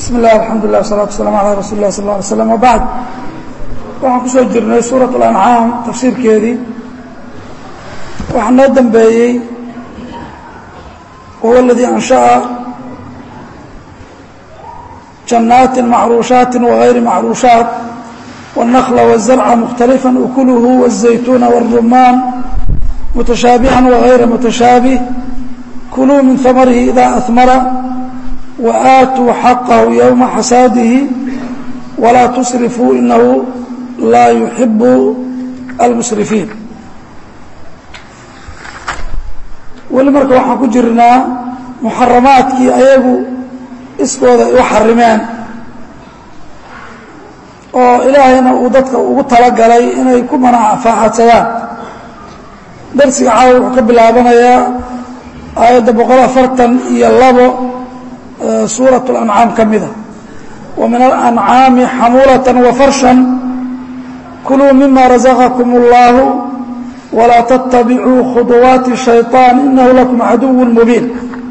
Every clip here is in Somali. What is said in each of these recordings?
bismi اllah alxamdulilah wasalatu waslaam alaa rasuuli lah sal lla alay slam wabacd waxaan ku soo jirnay suurat اlancaam tafsiirkeedii waxaa noo dambeeyey wahuwa aladii anshaأa jannaati macruushaati wagayri macruushaat wالnakla wالzarca mukhtalifا ukuluhu wالzaytuuna wالrumaan mutashaabihan wagayra mutashaabih kuluu min hamarihi ida ahmara وآتوا xaqه يومa xasaadihi وlaa تsرفوu inahu laa يuحib الmsرiفiin weli marka waxaan ku jirnaa muxaramaadkii ayagu iskooda ay u xarimeen oo ilaahayna uu dadka ugu talagalay inay ku manafaaxadsadaan darsiga caawa wuxuu ka bilaabanayaa aayadda boqol afartan iyo labo suuraة الأنcaam ka mida وmin الأنcaami xamuulaة وfarsha kuluu mima razaqakum الlah وlaa تتabicuu khuطuwaati الشhayطaan inahu lakum caduw mubiin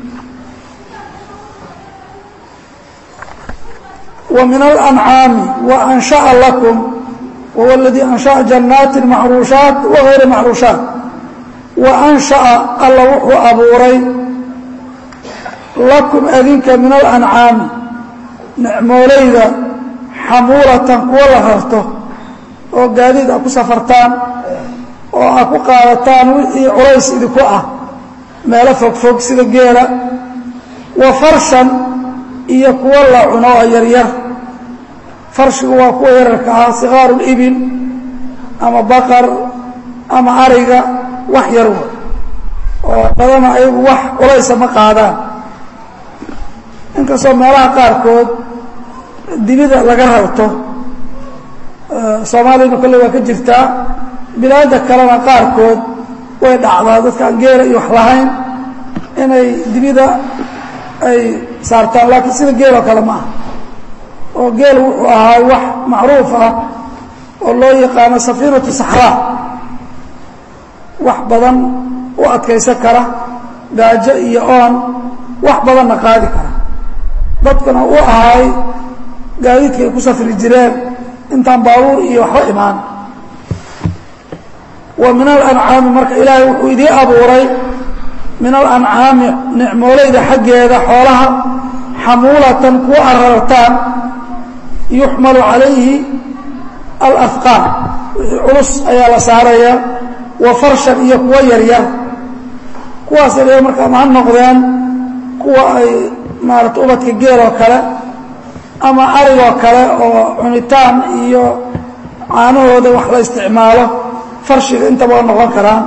وmin الأنcaami وأnشhaأa lakum whuwa اladii أnشhaأa janaati macruuشhaaت وغayri macruuشhaaت وأnشhaأa alla wuxuu abuuray lakum adinka min alancaami nicmoolayda xamuulatan kuwo la rarto oo gaadiid a ku safartaan oo a ku qaadataan wixii culays idinku ah meelo fogfog sida geela wa farshan iyo kuwo la cuno oo yaryar farshigu waa kuwa yararka ah sikaaru libil ama baqar ama ariga wax yar wa oo badana ayagu wax culaysa ma qaadaan inkastoo meelaha qaarkood dibida laga rarto soomaaliyana kolley waa ka jirtaa bilaada kalena qaarkood way dhacdaa dadkaan geela iyo wax lahayn inay dibida ay saartaan laakiin sida geeloo kale ma aha oo geel wuxuu ahaa wax macruuf ah oo loo yaqaano safiinatu saxraa wax badan u adkaysan kara gaajo iyo oon wax badanna qaadi kara dadkuna u ahay gaadiidka ay ku safri jireen intaan baabuur iyo waxba imaan wa min alancaami marka ilaahay wuxuu idii abuuray min alancaami nicmoolayda xaggeeda xoolaha xamuulatan kuwa arartaan yuxmalu calayhi alafqaan wixii culus ayaa la saaraya wa farshan iyo kuwa yaryar kuwaas yaryar marka ma ha noqdeen kuwa ay maarata ubadka geel oo kale ama arigoo kale oo cunitaan iyo caanahooda wax la isticmaalo farshiga intaba waa noqon karaan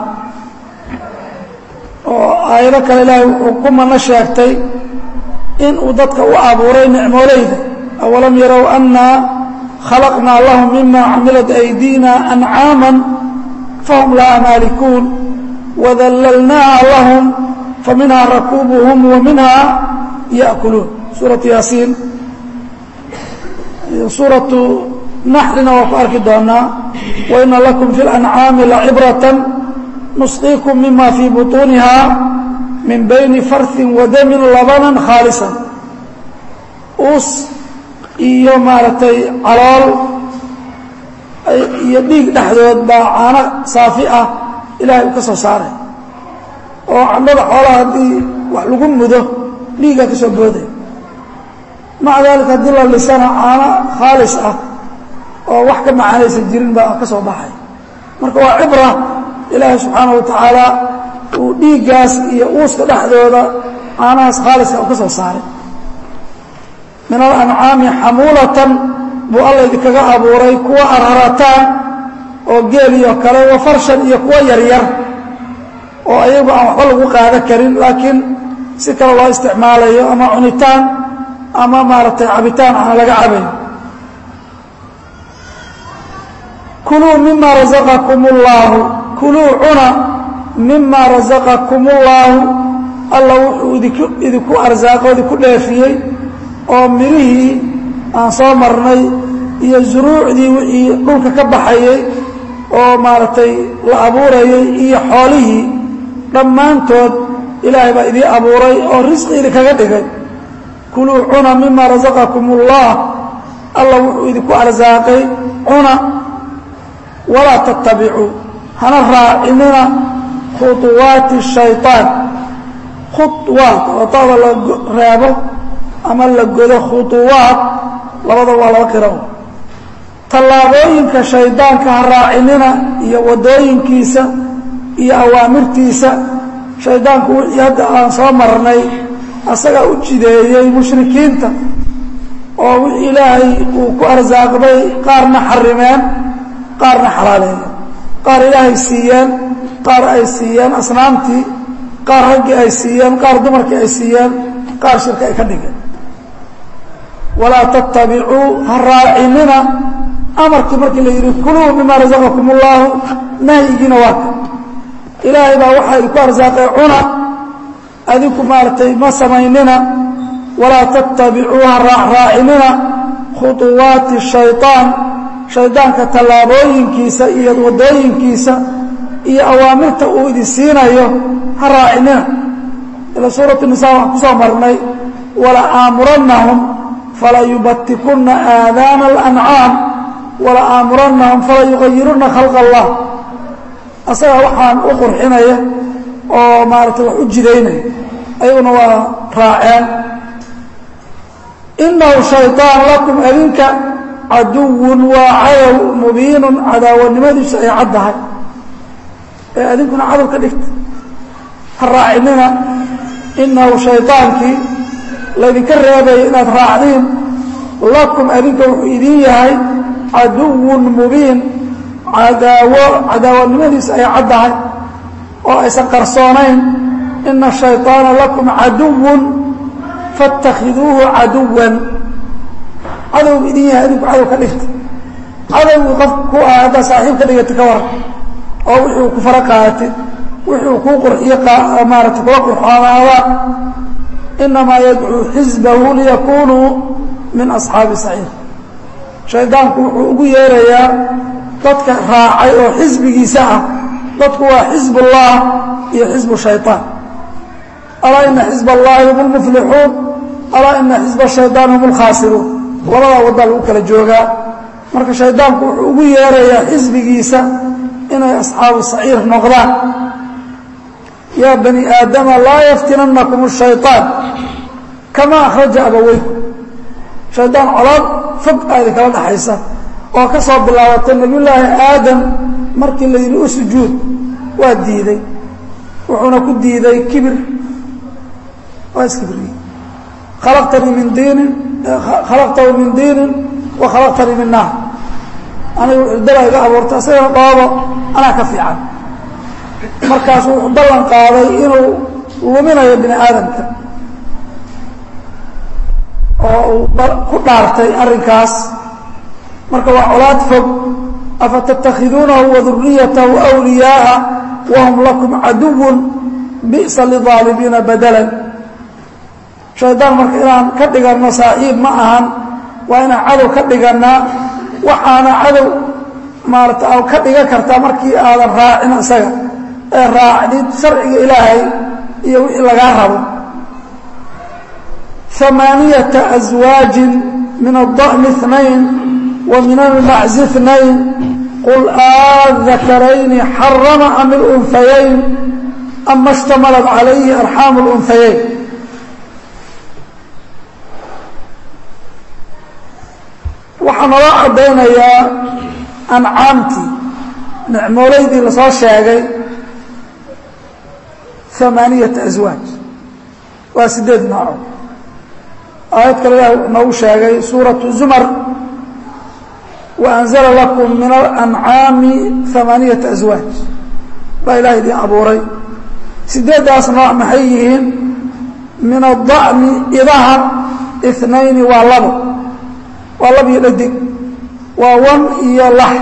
oo aayado kale ilaahay wuxuu ku mano sheegtay inuu dadka u abuuray nicmoolayda awalam yarow annaa khalaqnaa lahum mima camilat aydiina ancaama fahum laha maalikuun wadallalnaaha lahum faminhaa rakuubuhum wa minhaa yأkuluun suuraةu yaasiin suuraةu naxrina waa ku arki doonaa waina lakum fi اlancaami lacibraة nusqiikum mima fii buطuuniha min bayni farثi wadami labana khaalisa us iyo maaragtay calool iyo dhiig dhexdood baa caano saafi ah ilahay uu ka soo saaray oo candhada xoolaha haddii wax lagu mudo dhiigaa ka soo booday maca daalika haddii la lisana caano khaalis ah oo wax ka macaanaysan jirin baa ka soo baxay marka waa cibra ilaahay subxaana wa tacaala uu dhiiggaas iyo uuska dhexdooda caanahaas khaaliska u ka soo saaray min alancaami xamuulatan buu alla idinkaga abuuray kuwa ararataan oo geel iyo kale wa farshan iyo kuwa yaryar oo ayagu aan waxba lagu qaadan karin laakiin si kale loo isticmaalayo ama cunitaan ama maaragtay cabitaan aan laga cabayn kuluu mima razaqakum اllaahu kuluu cuna mima razaqakum اllaahu alla wuxuu idinku idinku arsaaqo idinku dheefiyey oo mirihii aan soo marnay iyo zuruucdii wixii dhulka ka baxayey oo maaragtay la abuurayay iyo xoolihii dhammaantood ilaahay baa idii abuuray oo risqi idinkaga dhigay kuluu cuna mima rasaqakum اllah alla wuxuu idinku arsaaqay cuna walaa tattabicuu hana raacinina khuطuwaati الshayطaan khuwaat oo tada la reebo ama la godo khuطuwaat labada waa laba qiro tallaabooyinka shaydaanka ha raacinina iyo wadooyinkiisa iyo awaamirtiisa shaydaanku wixii hadda aan soo marnay asagaa u jideeyey mushrikiinta oo wixii ilaahay uu ku arsaaqday qaarna xarimeen qaarna xalaaleeyeen qaar ilaahay siiyeen qaar ay siiyeen asnaamtii qaar raggii ay siiyeen qaar dumarkii ay siiyeen qaar shirka ay ka dhigeen walaa tattabicuu ha raacinina amarkii markii la yidhi kuluu mima rasaqakum اllaahu nahyigiina waa ka ilaahay baa waxaa idinku arsaaqay cuna adinku maaragtay ma samaynina walaa tattabicuu ha raacraacinina khuطuwaati shayطaan shaydaanka tallaabooyinkiisa iyo wadooyinkiisa iyo awaamirta uu idin siinayo ha raacinina ila suuratu nisa waxaan kusoo marnay wala aamurannahum fala yubatikuna aadaana اlancaam wala aamurannahum fala yugayiruna khalq allah asagaa waxaan u qurxinaya oo maaragtay wax u jidaynaya ayaguna waa raaceen inahu shayطaan lakum adinka caduwun waa cadow mubiinun cadaawanimadiisu ay caddahay ee adinkuna cadow ka dhigta ha raacinina inahu shayطaankii laydinka reebaya inaad raacdiin lakum adinka wuxuu idin yahay caduwun mubiin cadaawo cadaawanimadiisu ay caddahay oo aysan qarsoonayn ina shayطaana lakum caduwun faاtakhiduuhu caduwan cadowgu idin yahay adinku cadow ka dhigta cadowgii qof ku ah haddaa saaxiib ka dhigata ka waran oo wixii uu ku fara qaadatay wixii uu kuu qurxiyo maarata kula qurxoonaada inamaa yadcuu xisbahu liyakunuu min asxaabi saciir shaydaanku wuxuu ugu yeerayaa dadka raacay oo xisbigiisa ah dadku waa xisb ullah iyo xisbu shayطaan alaa ina xisb allahi hum lmuflixuun alaa ina xisb shayطaan hum lkhaasiruun labadaa waddaa lagu kala joogaa marka shaydaanku wuxuu ugu yeerayaa xisbigiisa inay asxaabu saciir noqdaan yaa bani aadama laa yaftinanakum الshayطaan kama akhraja abaweykum shaydaan colaad fog aadi kala dhaxaysa oo ka soo bilaabatay nebiyullaahi aadam markii la yidhi u sujuud waa diiday wuxuuna ku diiday kibir waa iskibriyey khalaqtanii min diinin khalaqtahu min diinin wa khalaqtanii min naar anigu dala iga abuurtay asagana dhoobo anaa ka fiican markaasuu wuxuu ballan qaaday inuu luminayo bini aadamka oo uu ku dhaartay arrinkaas marka waa colaad fog afatattakhiduunahu waduriyatahu wliyaaa wahum lakum caduwun bi'sa lidaalimiina badalan shaydaan marka inaan ka dhiganno saaxiib ma ahan waa inaan cadow ka dhigannaa waxaana cadow maarata a ka dhigan kartaa markii aadan raacin isaga ee raacdid sharciga ilaahay iyo wixii lagaa rabo ثمانية أزواج من الضأن اثنين ومن المعز اثنين قل آذكرين حرم أم الأنثيين أما اشتملت عليه أرحام الأنثيين waxaa naloo caddaynayaa ancaamtii nicmoolaydii lasoo sheegay ثamaaniyata aswaaj waa sideed nooco aayad kale ilaah noogu sheegay suuraةu zumar waأnzla lakum min alancaami ثamaaniyaةa aswaaj baa ilaah idin abuuray sideeddaas nooc maxay yihiin min aلضa'mi idaha اثnayni waa labo waa lab iyo dhadig waa wan iyo lax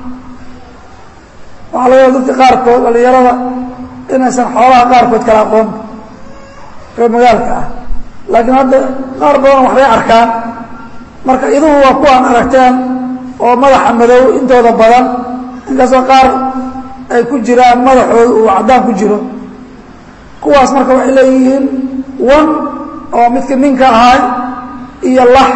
waxaa laga dadka qaarkood dhalinyarada inaysan xoolaha qaarkood kala aqoon reer magaalka ah laakiin hadda qaar badan waxbay arkaan marka iduhu waa kuwaan aragteen oo madaxa madow intooda badan inkastoo qaar ay ku jiraan madaxooda uu caddaan ku jiro kuwaas marka waxay leeyihiin wan oo midka ninka ahay iyo lax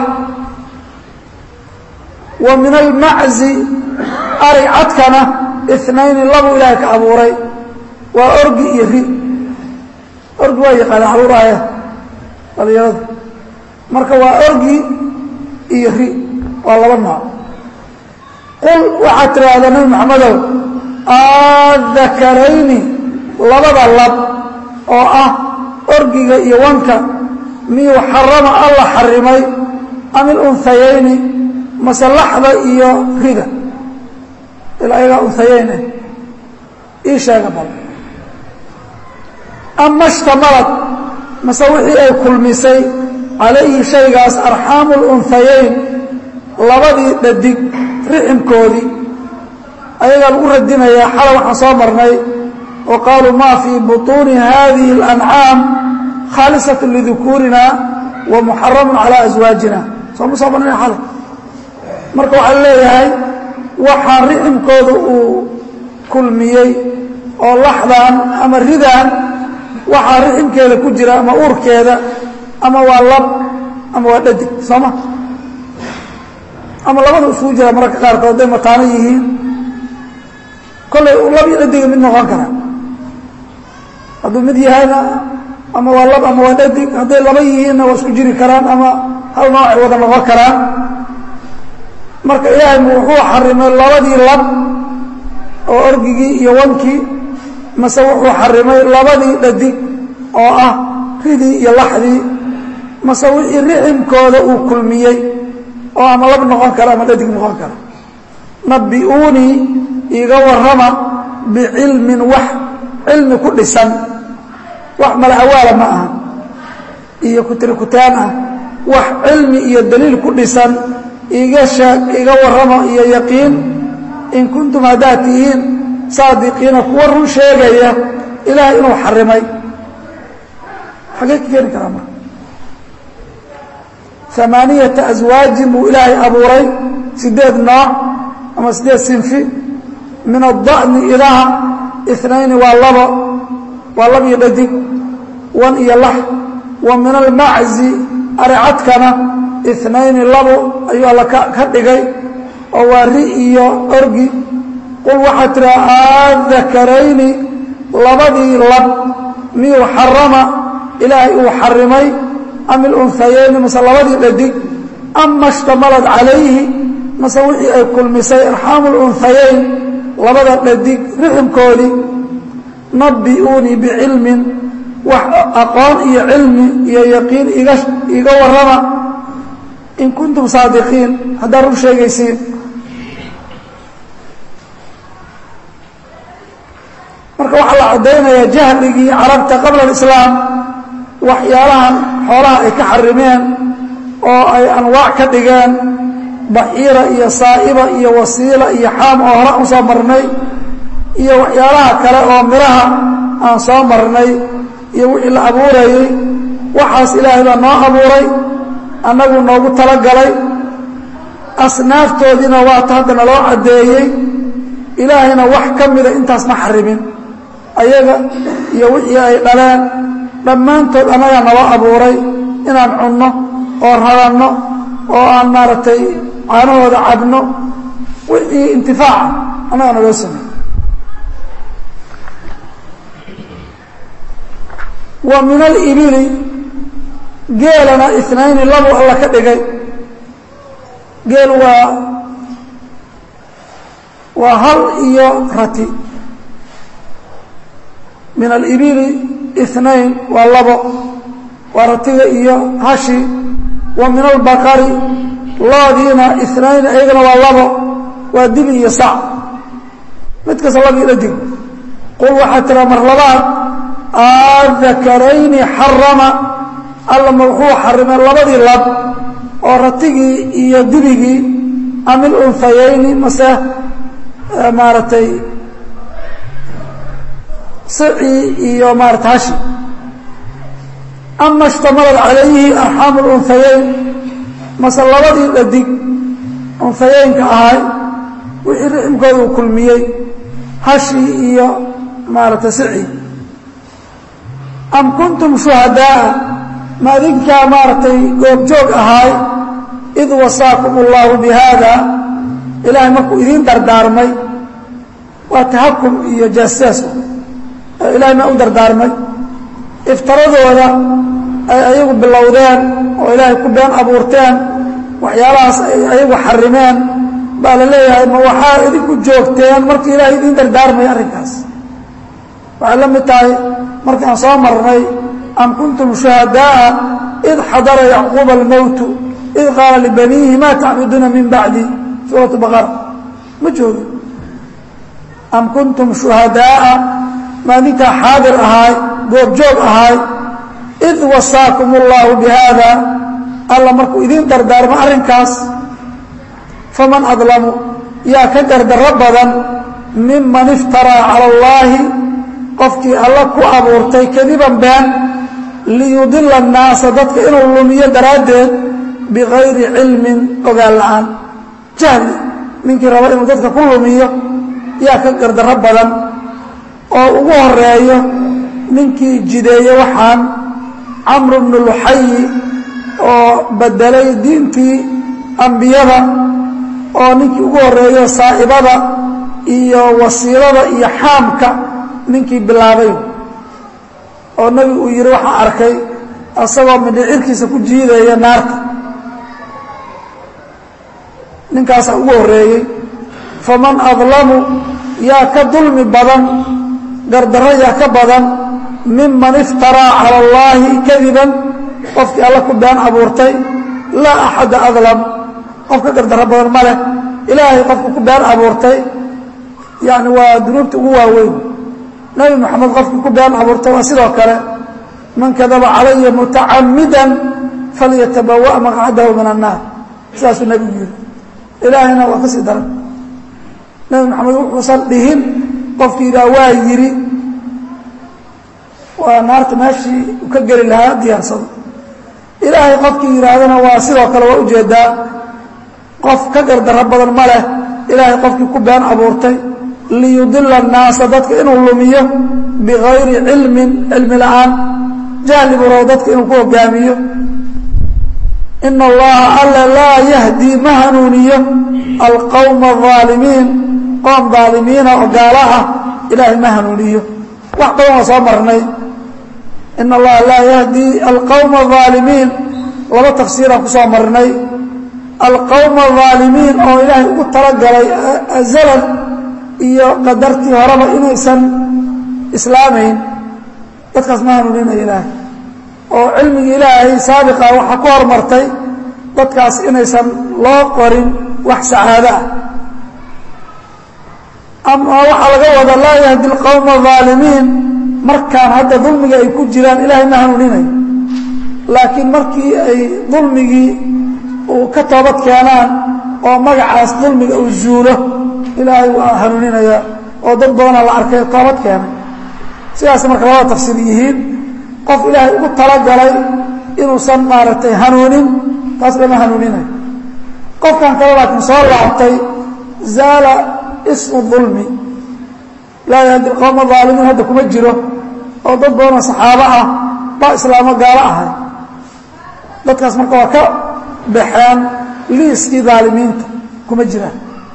wa min almaczi ari cadkana inayni labuu ilaahay ka abuuray waa orgi iyo ri orgi waa yaqaana caruuraaya dhalinyarada marka waa orgi iyo ri waa laba nooc qul waxaad tidhaahdaa nabi maxamedow adakarayni labada lab oo ah orgiga iyo wanka miyuu xarama alla xarimay am ilunhayayni mase laxda iyo rida ilaa ayagaa unhayayne ii sheega bal ama shtamalad mase wixii ay kulmisay calayhi shaygaas arxaamu lunhayayn labadii dhadig riximkoodii ayagaa lagu radinayaa xala waxaan soo marnay oo qaaluu maa fii buطuuni hadihi اlancaam khaalisat lidukuurina wa muxaramu calaa aswaajina sooma soo marnay xalay marka waxaa leeyahay waxaa riximkooda uu kulmiyey oo laxdan ama ridan waxaa riximkeeda ku jira ama uurkeeda ama waa lab ama waa dhadig sooma ama labada isugu jira mararka qaarkood hadday mataano yihiin kollay lab iyo dhadiga mid noqon kara hadduu mid yahayna ama waa lab ama waa dhadig hadday laba yihiinna waa isku jiri karaan ama hal noocay wada noqon karaan marka ilaahay wuxuu xarimay labadii lab oo orgigii iyo wankii mase wuxuu xarimay labadii dhadig oo ah ridii iyo laxdii mase wixii riximkooda uu kulmiyey oo ama lab noqon kara ama dhadig noqon kara nabi'uunii iiga warrama bicilmin wax cilmi ku dhisan wax malacawaala ma aha iyo kutirikutaan ah wax cilmi iyo daliil ku dhisan iiga sheeg iiga warrama iyo yaqiin in kuntum haddaad tihiin saadiqiina kuwa run sheegaya ilaahay inuu xarimay xagee ka keeni karaa marka amaaniyata aswaajin buu ilaahay abuuray sideed nooc ama sideed sinfi min ada'ni idaha inayni waa labo waa lab iyo dhadig wan iyo lax wa min almaczi aricadkana inayni labo ayuu alla ka dhigay oo waa ri iyo orgi qul waxaad tiraa aadakarayni labadii lab miyuu xarama ilaahay uu xarimay am ilunhayayni mase labadii dhadig ama ishtamalad calayhi mase wixii ay kulmisay arxaamu lunhayayn labada dhadig riximkoodii nabi'uunii bicilmin wax aqoon iyo cilmi iyo yaqiin iga warrama in kuntum saadiqiin haddaad run sheegaysiin marka waxaa la caddaynayaa jahligii carabta qabla alislaam waxyaalahan xoolaha ay ka xarimeen oo ay anwaac ka dhigeen baxiira iyo saa'iba iyo wasiila iyo xaam oo hore aan soo marnay iyo waxyaalaha kale oo midhaha aan soo marnay iyo wixii la abuurayey waxaas ilaahay baa noo abuuray annagu noogu talagalay asnaaftoodiina waata hadda naloo caddeeyey ilaahayna wax ka mida intaas ma xarimin ayaga iyo wixii ay dhaleen dhammaantood annagaa naloo abuuray inaan cunno oo raranno oo aan maaragtay caanahooda cabno wixii intifaaca annagaa naloo sameey wa min alibili geelana inayni labu alla ka dhigay geel waa waa hal iyo rati min alibili inayn waa labo waa ratiga iyo hashi wa min albaqari loodiina inayn iyagana waa labo waa dibi iyo sac mid kasta labii dhadig qul waxaa tiraa mar labaad aadakarayni xarama alla ma wuxuu xarimay labadii lab oo ratigii iyo dibigii am ilunhayayni mase maaragtay sicii iyo maarata hashi ama ishtamalad calayhi arxaamu lunhayayn mase labadii dhadig unhayaynka ahay wixii riximkooda uu kulmiyey hashii iyo maaragtay sicii am kuntum shuhadaaa ma adinkaa maaragtay goobjoog ahaay id wasaakum اllahu bihada ilaahay markuu idiin dardaarmay waa tahakum iyo jaasaasku ilahay maa u dardaarmay iftaradooda ay ayagu bilowdeen oo ilaahay ku been abuurteen waxyaalahaas ay ayagu xarimeen baa la leeyahay ma waxaa idinku joogteen markii ilaahay idiin dardaarmay arrinkaas waxay la mid tahay markii aan soo marnay am kuntum shuhadaaءa id xadara yacquuba almowtu id qaala libaniihi ma tacbuduuna min bacdi suuratu baqara ma joogin am kuntum shuhadaaءa ma adinkaa xaadir ahaay goobjoog ahaay id wasaakum اllahu bihada alla markuu idiin dardaarmo arrinkaas faman adlamu yaa ka gardarro badan miman iftaraa cala اllaahi qofkii alla ku abuurtay kadiban been liyudila الnaasa dadka inuu lumiyo daraaddeed bigayri cilmin ogaan la'aan jahli ninkii raba inuu dadka ku lumiyo yaa ka gardarro badan oo ugu horeeyo ninkii jideeye waxaan camru bnu luxayi oo bedelay diintii ambiyada oo ninkii ugu horeeyo saa'ibada iyo wasiilada iyo xaamka ninkii bilaabay oo nebigu uu yidhi waxaan arkay asagoo midhicirkiisa ku jiidaya naarta ninkaasaa ugu horreeyey faman adlamu yaa ka dulmi badan gardarro yaa ka badan miman iftaraa cala allaahi kadiban qofkii alla ku been abuurtay laa axadda adlam qof ka gardarro badan ma leh ilaahay qofku ku been abuurtay yacni waa dunuubta ugu waaweyn nebi moxamed qofkii ku been abuurtay waa sidoo kale man kadaba calaya mutacamidan falyatabawa maqcadahu min annaar sidaasuu nebigu yidhi ilaahayna waa ka sii daran nebi moxamed wuxuusan dhihin qofkii yidhaha waa yidhi waa naarta meeshii u ka geli lahaa diyaarsado ilaahay qofkii yidhaahdana waa sidoo kale waa ujeedaa qof ka gardarro badan ma leh ilaahay qofkii ku been abuurtay liyudila annaasa dadka inuu lumiyo bigayri cilmin cilmi la'aan jahli buu rabo dadka inuu ku hogaamiyo ina allaha alla laa yahdii ma hanuuniyo alqowma aalimiin qoom daalimiina oo gaala ah ilaahay ma hanuuniyo wax badan waa soo marnay ina allaha laa yahdii alqowma aalimiin laba tafsiiraan ku soo marnay alqowma aalimiin oo ilaahay ugu talagalay azalan iyo qadartii horeba inaysan islaamayn dadkaas ma hanuuninayo ilaahay oo cilmigii ilaahay saabiqa waxaa ku hormartay dadkaas inaysan loo qorin wax sacaado ah ama waxaa laga wada laa yahdi alqowma aalimiin markaan hadda dulmiga ay ku jiraan ilaahay ma hanuuninayo laakiin markii ay dulmigii uu ka toobad keenaan oo magacaas dulmiga uu zuulo ilaahay waa hanuuninaya oo dad badana la arkay toobad keenay sidaas marka labada tafsiir yihiin qof ilaahay ugu talagalay inuusan maaragtay hanuunin taas lama hanuuninayo qofkan kale laakiin soo laabtay zaala ismu dulmi laa yahdi alqowma aalimiin hadda kuma jiro oo dad badanoo saxaabo ah baa islaamo gaalo ahay dadkaas marka waa ka baxeen liiskii daalimiinta kuma jiraan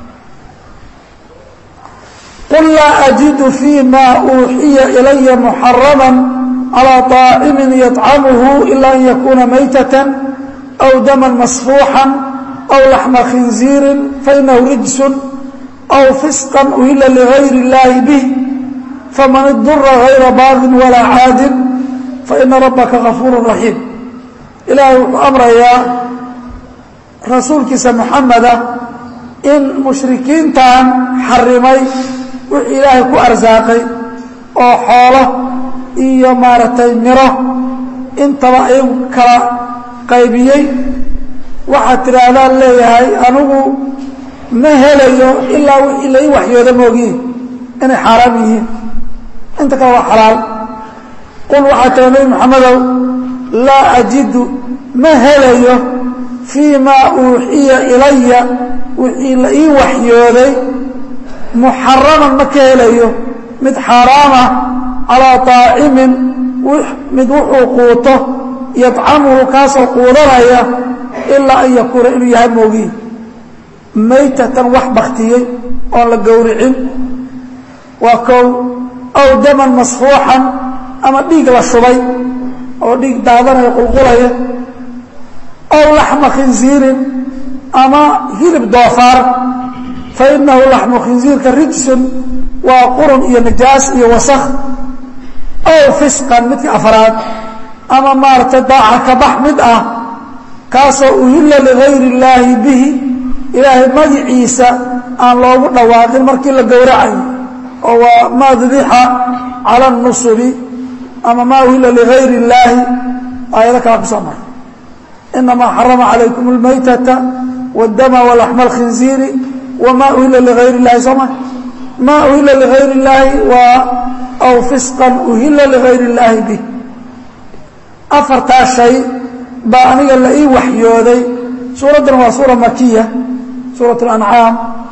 qul laa ajidu fii ma uuxiya ilaya muxarama calى طaacimin yطcamuhu ila an yakuna maytatan aw daman masfuuxa aw laxma khinziirin fainahu rijsun aw fisqa uhila ligayr اllahi bih faman idura gayra baadin walaa caadin faina rabaka gafuur raxiim ilaahay wuxuu amrayaa rasuulkiisa muxameda in mushrikiintan xarimay wixii ilaahay ku arsaaqay oo xoolo iyo maaragtay miro intaba ayagu kala qaybiyey waxaad tidhaahdaan leeyahay anigu ma helayo ilaa wixii lai waxyooda moogiin inay xaaraam yihiin inta kale waa xalaal qul waxaa tira nebi moxamedow laa ajidu ma helayo fii maa uuxiya ilaya wixii la ii waxyooday muxaraman ma ka helayo mid xaaraamah calaa طaacimin mid wuxuu quuto yadcamuhu kaasoo quudanaya ilaa an yakuuna inuu yahay moogiin maytatan wax baktiyey oon la gowricin waa kow aw daman masfuuxan ama dhiig la shubay oo dhiig daadanaya qulqulaya aw laxma khinsiirin ama hilib doofaar fa inahu laxmu khinsiirka rijsun waa qurun iyo najaas iyo wasakh aw fisqan midka afraad ama maaragtay daaca kabax mid ah kaasoo uhilla ligayri illaahi bihi ilaahay magiciisa aan loogu dhawaaqin markii la gowracayo oo waa maa dubixa cala nusubi ama maa uhilla ligayri illaahi aayado kala ku soo maray inamaa xarama calaykum اlmaytata wاdama walaxma اlkhinziiri wma uhilla ligayri اllahi soo ma maa uhilla ligayri اllaahi waa aw fisqan uhilla ligayri اllaahi bih afartaa shay baa aniga la ii waxyooday suuraddan waa suura makiya suurat اlancaam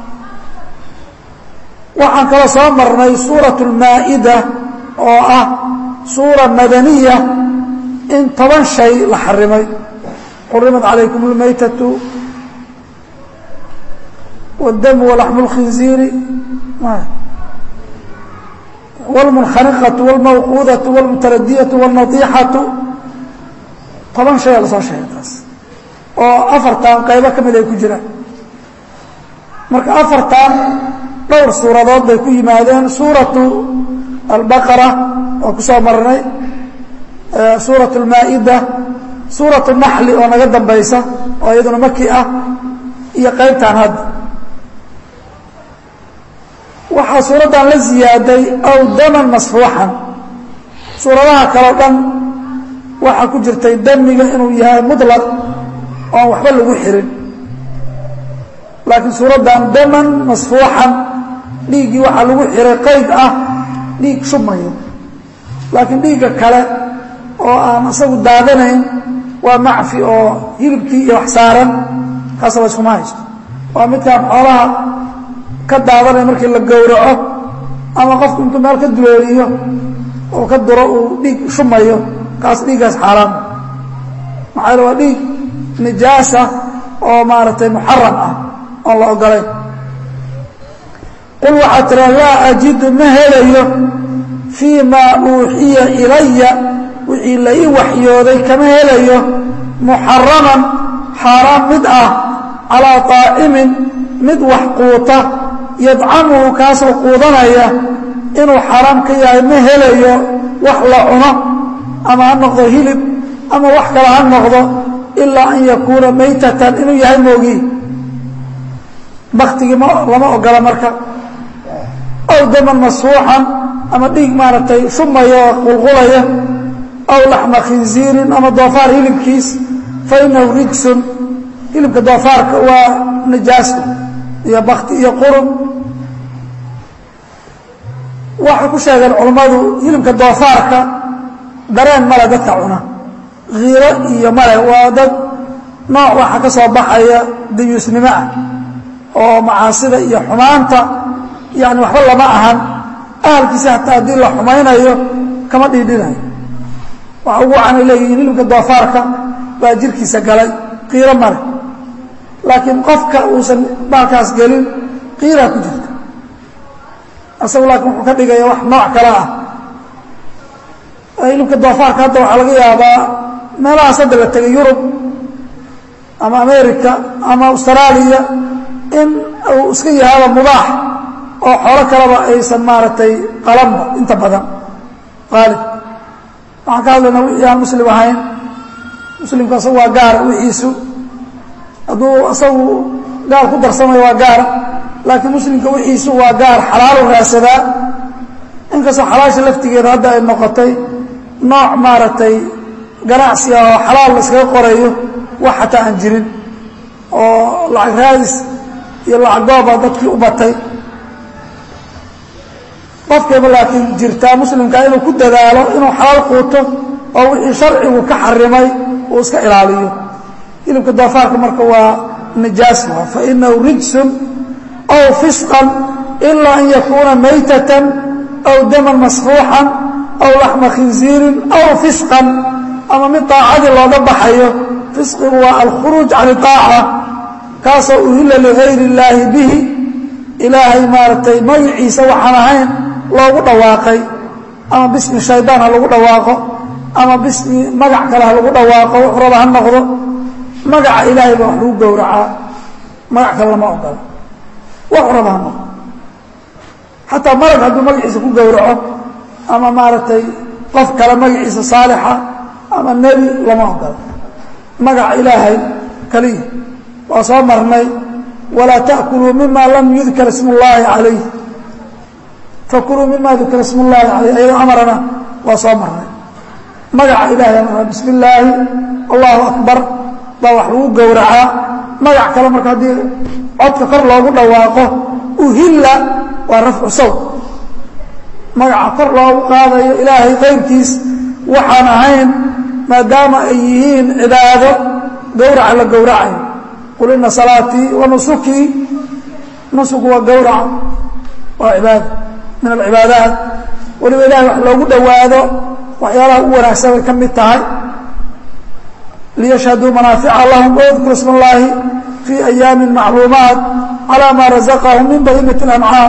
waxaan kaloo soo marnay suuraة اlmaa'ida oo ah suura madaniya in toban shay la xarimay xurimat calaykum اlmaytatu wاdamu walaxmu اlkhinziiri wاlmunkhaniqatu wاlmawquudatu wاlmutaradiyatu wاlnadiixatu toban shay a la soo sheegay taas oo afartan qaybo ka mid ay ku jiraan marka afartan dhowr suuradood bay ku yimaadeen suuratu albaqara oo ku soo marnay suuraة اlmaa'ida suuraة naxli oo naga dambaysa oo iyaduna maki ah iyo qaybtan hadda waxaa suuraddan la ziyaaday aw daman masfuuxan suuradaha kaleo dhan waxaa ku jirtay damiga inuu yahay muطlaq oon waxba lagu xirin laakiin suuraddan daman masfuuxan dhiiggii waxaa lagu xiray qayd ah dhiig shubmaya laakiin dhiigga kale oo aan isagu daadanayn waa macfi oo hilibkii iyo wax saaran kaasa la iskuma haysto waa midkaan xoolaha ka daadanaya markii la gowraco ama qofku intuu meel ka duleeliyo oo ka duro uu dhiig shumayo kaas dhiiggaas xaaraam maxaa yale waa dhiig nijaasa oo maaragtay muxaram ah oon la ogolayn qul waxaa tiraa laa ajidu ma helayo fii maa uuxiya ilaya wixii la ii waxyooday kama helayo muxaraman xaaraan mid ah calaa طaacimin mid wax quuta yadcamuhu kaasoo quudanaya inuu xaaraam ka yahay ma helayo wax la cuno ama ha noqdo hilib ama wax kale ha noqdo ilaa an yakuuna maytatan inuu yahay moogi baktigii lama ogola marka aw daman masfuuxan ama dhiig maaragtay shumaya oo qulqulaya aw laxma khinziirin ama doofaar hilibkiis fa inahu rijsun hilibka doofaarka waa najaaso iyo bakti iyo qurun waxay ku sheegeen culammadu hilibka doofaarka dareen male dadka cuna khiiro iyo male waa dad nooc waxa ka soo baxaya dayuusnimo ah oo macaasida iyo xumaanta yani waxba lama ahan ahalkiisa hataa haddii la xumaynayo kama dhiidhinayo waxa ugu wacanay leeyihiin hilibka doofaarka baa jirkiisa galay qiiro male laakiin qofka uusan baalkaas gelin qiiraa ku jirta asagu laakiin wuxuu ka dhigaya wax nooc kale ah hilibka doofaarka hadda waxaa laga yaabaa meelahaas hadda la tegay yurub ama america ama austraaliya in uu iska yahaaba mubaax oo xoolo kaleba aysan maaragtay qalanba inta badan qaalib waxaan ka hadlaynaa wixii aan muslim ahayn muslimka asagu waa gaara wixiisu hadduu asagu gaar ku darsamayo waa gaara laakiin muslimka wixiisu waa gaar xalaalu raadsadaa inkastoo xalaasha laftigeeda hadda ay noqotay nooc maaragtay ganacsi ah oo xalaal la iskaga qorayo wax xataa aan jirin oo lacag raadis iyo lacag gooba dadkii u batay qofkayba laakiin jirtaa muslimka inuu ku dadaalo inuu xalaal quuto oo wixii sharcigu ka xarimay uu iska ilaaliyo hilibka doofaarka marka waa nijaas waa fa inahu rijsun aw fisqan ilaa an yakuuna maytatan aw daman masfuuxan aw laxma khinziirin aw fisqan ama mid daacadii looga baxayo fisqigu waa alkhuruuj can itaaca kaasoo uhilla ligayri illaahi bihi ilaahay maaragtay magaciisa waxaan ahayn loogu dhawaaqay ama bismi shaydaan ha lagu dhawaaqo ama bismi magac kale ha lagu dhawaaqo wax raba ha noqdo magaca ilaahay baa wax lagu gowracaa magac kale lama ogola wax raba ha noqdo xataa malag hadduu magaciisa ku gowraco ama maaragtay qof kale magaciisa saalixa ama nebi lama ogola magaca ilaahay kaliya waa soo marnay walaa ta'kuluu mima lam yudkar ismu اllaahi calayh fakuluu mima dukira ismu اllaahi calayh ayadoo amarana waa soo marnay magaca ilahay amara bismi illaahi allahu akbar baa wax lagu gowracaa magac kale marka haddii codka kor loogu dhawaaqo uhilla waa rafcu sawt magaca kor loogu qaadayo ilaahay qayrkiis waxaan ahayn maadaama ay yihiin cibaado gowraca la gowracayo qul ina salaatii wa nusukii nusuku waa gowraca waa cibaada min alcibaadaat weliba ilahay wax loogu dhowaado waxyaalaha u wanaagsan bay ka mid tahay liyashhaduu manaafica lahum wadkuru isma اllaahi fii ayaami macluumaat calى ma razaqahum min bahimat اlancaam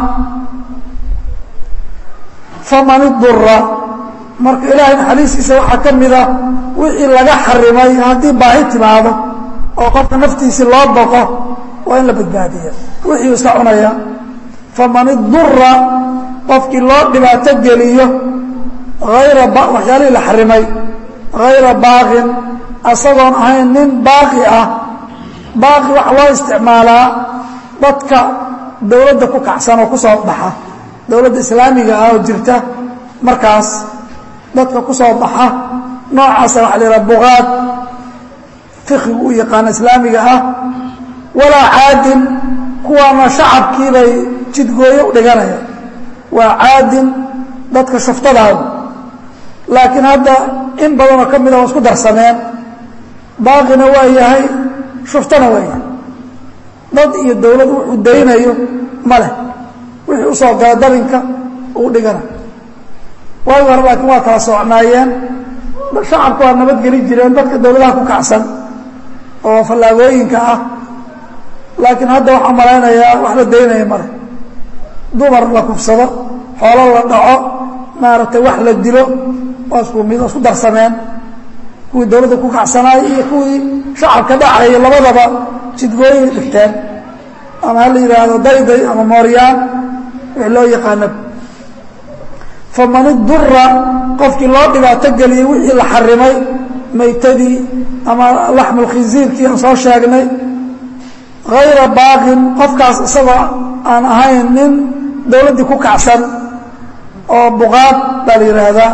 faman idura marka ilaahay naxariistiisa waxaa ka mida wixii laga xarimay haddii baahi timaado oo qofka naftiisii loo boqo waa in la badbaadiya wixii iska cunaya faman idura qofkii loo dhibaato geliyo ayra waxyaalihii la xarimay hayra baaqin asagoon ahayn nin baaqi ah baaqi waxa loo isticmaalaa dadka dowladda ku kacsan oo ku soo baxa dowladda islaamiga ah oo jirta markaas dadka ku soo baxa noocaasa waxa la yidhaha buqaad fikigu u yaqaana islaamiga ah walaa caadin kuwaana shacabkii bay jidgooyo u dhiganaya waa caadin dadka shuftadaada laakiin hadda in badanoo ka mida waa isku darsameen baaqina waa yahay shuftana waa yahay dad iyo dowlad wuxuu daynayo ma leh wixii usoo gala darinka uu dhigana waagi hore laakiin waa kala soocnaayeen shacabku waa nabadgeli jireen dadka dowladaha ku kacsan oo fallaagooyinka ah laakiin hadda waxaa malaynayaa wax la daynaya male dumar la kufsado xoolo la dhaco maaragtay wax la dilo waa isku mid isku darsameen kuwii dowladda ku kacsanaay iyo kuwii shacabka dhacaya labadaba jidgooyay dhigteen ama ha la yidhaahdo dayday ama mooryaan wix loo yaqaana faman idura qofkii loo dhibaato geliyey wixii la xarimay maytadii ama laxmulkhinsiirkii aan soo sheegnay hayra baaqin qofkaas isagoo aan ahayn nin dowladdii ku kacsan oo buqaad baa la yidhaahdaa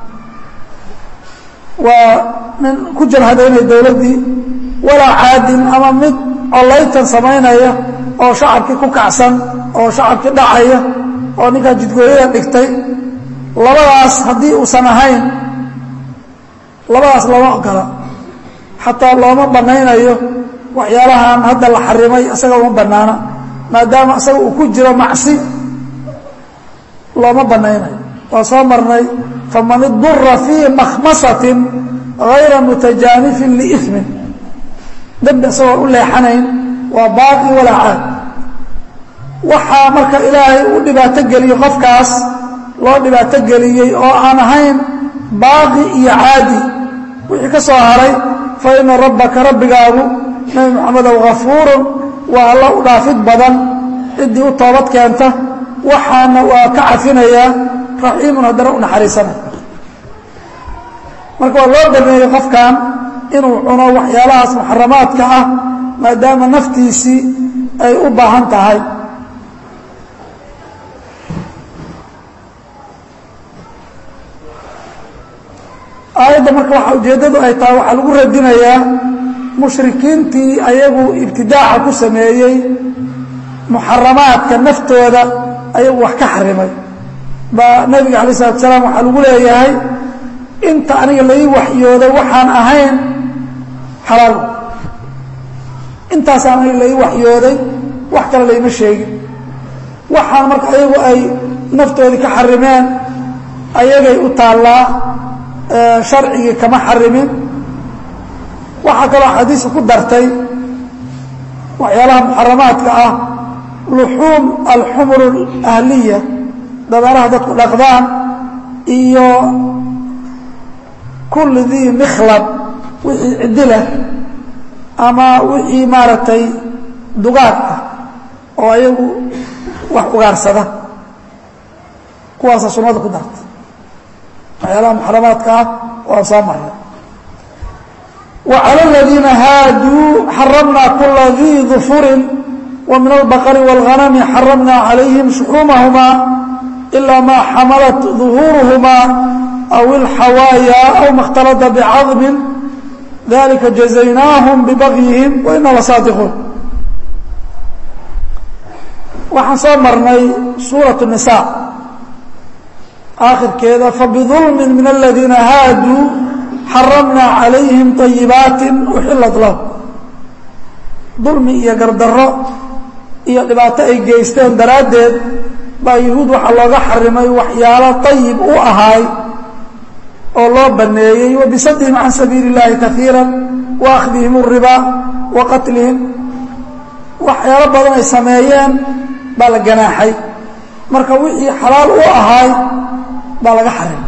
waa nin ku jarhadaynaya dowladdii walaa caadin ama mid collaytan samaynaya oo shacabkii ku kacsan oo shacabkii dhacaya oo ninkaa jidgooyada dhigtay labadaas haddii uusan ahayn labadaas lama ogola xataa looma bannaynayo waxyaalahan hadda la xarimay isaga uma bannaana maadaama isaga uu ku jiro macsi looma bannaynayo waa soo marnay faman idura fii makhmasatin hayra mutajaanifin liimin dembi isagoo u leexanayn waa baaqi walaa caad waxaa marka ilaahay u dhibaato geliyo qofkaas loo dhibaato geliyey oo aan ahayn baaqi iyo caadi wixii ka soo haray fa ina rabbaka rabbigaagu nebi moxamedow hafuurun waa alla u dhaafid badan ciddii u toobad keenta waxaana waa ka cafinayaa raxiimun haddana u naxariisanaya marka waa loo baneeyey qofkan inuu cuno waxyaalahaas muxaramaadka ah maadaama naftiisii ay u baahan tahay aayadda marka waxa ujeeddadu ay tahay waxaa lagu radinayaa mushrikiintii ayagu ibtidaaca ku sameeyey muxaramaadka naftooda ayagu wax ka xarimay baa nebiga alay isalatu salaam waxaa lagu leeyahay inta aniga lai waxyooday waxaan ahayn xalaal intaasaan aniga lai waxyooday wax kale layma sheegin waxaan marka ayagu ay naftoodii ka xarimeen ayagay u taallaa sharcigii kama xarimin waxaa kaloo xadiiska ku dartay waxyaalaha muxaramaadka ah luxuum alxumur ahliya dabeeraha dadku dhaqdaan iyo kulli dii mikhlab wixii ciddilah ama wixii maaragtay dugaag ah oo ayagu wax ugaarsada kuwaasa sunnada ku darta waxyaalaha muxaramaadka ah waan soo maray وعlى الذيina haadوu xaرمna kula dي ظفuri ومiن البقر والغنم xaرمna عalayهim شحومahma إlا ma xamلت ظهوurهma أو الxawايا أو ma اkhتلطa بcaظم ذلika جزaynاهم ببغيهم وإna لصاaدقوun waxaan soo marnay sوuرaة النساء آkhirkeeda fبظulم min الذيina haadوu xaramna calayhim طayibaati uxilat lahu dulmi iyo gardarro iyo dhibaato ay geysteen daraaddeed baa yuhuud waxaa looga xarimay waxyaalo طayib u ahaay oo loo baneeyey wa bisadihim can sabiili اllahi kaiira wa akhdihim الribaa wa qatlihim waxyaalo badan ay sameeyeen baa la ganaaxay marka wixii xalaal u ahaay baa laga xarimay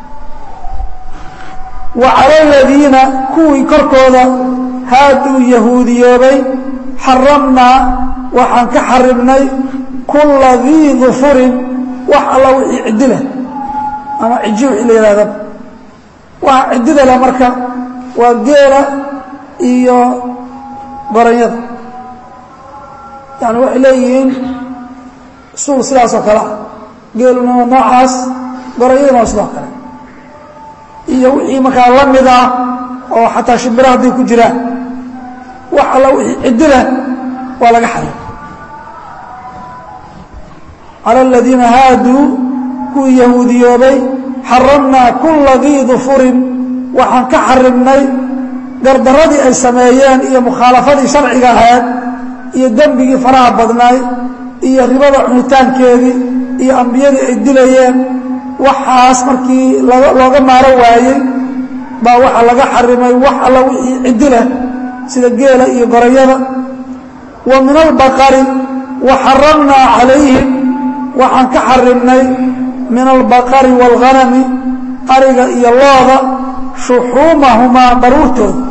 wa cala aladiina kuwii korkooda haaduu yahuudiyoobay xaramnaa waxaan ka xarimnay kulla dii dufurin wax alla wixii ciddi leh ama ciji wixii la yidhahdaba waxa ciddida leh marka waa geela iyo goranyada yani waxay leeyihiin suul sidaasoo kale ah geeluna waa noocaas goranyaduna waa sidoo kale iyo wixii markaa la mid ah oo xataa shimbira hadday ku jiraan wax alla wixii ciddi leh waa laga xarim cala aladiina haaduu kuwii yahuudiyoobay xaramnaa kulla dii dufurin waxaan ka xarimnay gardaradii ay sameeyeen iyo mukhaalafadii sharciga ahayd iyo dembigii faraha badnaay iyo ribada cunitaankeedii iyo ambiyadii ay dilayeen waxaas markii looga maaro waayey baa waxaa laga xarimay wax alla wixii ciddi leh sida geela iyo gorayada wa min albaqari wa xaramnaa calayhim waxaan ka xarimnay min albaqari waalghanami ariga iyo looda shuxuumahumaa baruurtooda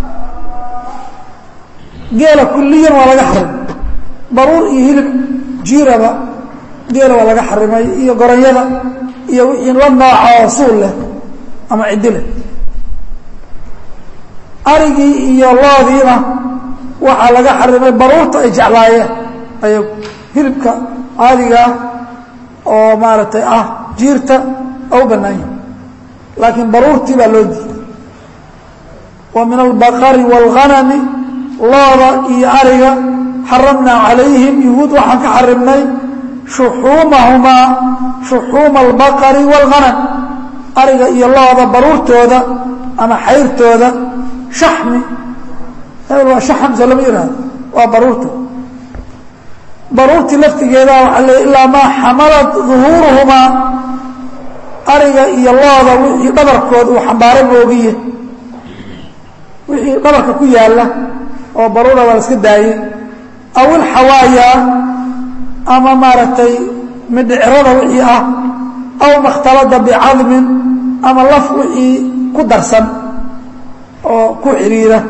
geela kulliyan waa laga xarimay baruur iyo hilib jiiraba geela waa laga xarimay iyo goranyada iyo wixii la nooca oo suul leh ama ciddi leh arigii iyo loodiina waxaa laga xarimay baruurta ay jeclaayeen ayagu hilibka caadigaa oo maaragtay ah jiirta oo u bannaan yahi laakiin baruurtii baa loo diiday wa min albaqari waalghanami looda iyo ariga xaramnaa calayhim yuhuud waxaan ka xarimnay shuxuumahumaa shuxuuma albaqari waalghanam ariga iyo looda baruurtooda ama xayrtooda shaxmi hebel waa shaxamse lama yihahdo waa baruurtooda baruurtii laftigeeda waxaa le ilaa maa xamalat duhuuruhumaa ariga iyo looda wixii dhabarkood uu xambaaro moogiye wixii dhabarka ku yaalla oo baruura waa la iska daayey aw ilxawaayaa ama maaragtay midhicrada wixii ah aw makhtalada bicadmin ama laf wixii ku darsan oo ku xidhiira